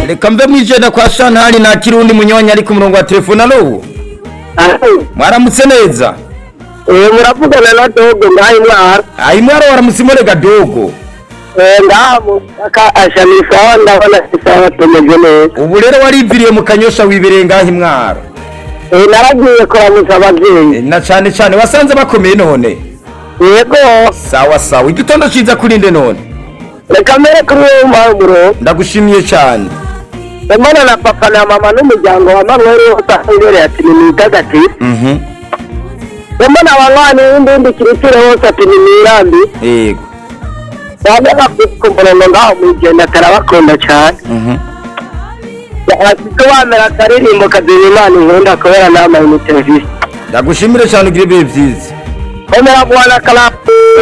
reka mve mwijenda kwa shantari nakira undi munywanyi ari ku murongo wa telefone ari ubu mwaramutse neza Eh, muravugana na dogo ngahe mwara ayi mwari waramutsimo rega dogo Eh, ngaho ashamisaho ndabona isaha tumeze neza ubu rero wariviriye mu kanyosha wibereye ngaho mwara Eh, naragiye kuramutsa ababyeyi na cyane cyane wasanze bakomeye none yego sawa sawa igitondo cyiza kuri nde none reka mbere kuri wowe mpamuro ndagushimiye cyane ndabona na papa na mama n'umuryango wa manuel wose ahangereye ati ni mutagatifu Mhm. ndabona abanywanyi b'indindi kirikire bose ati ni mirambi yego bamwe bakumbura ngaho mu igenda atarabakunda cyane Mhm. afite wamera akaririmbo kaduha imana inkunda kubera n'amayinite visi ndagushimire cyane ugire ibihe byiza komera guhana akari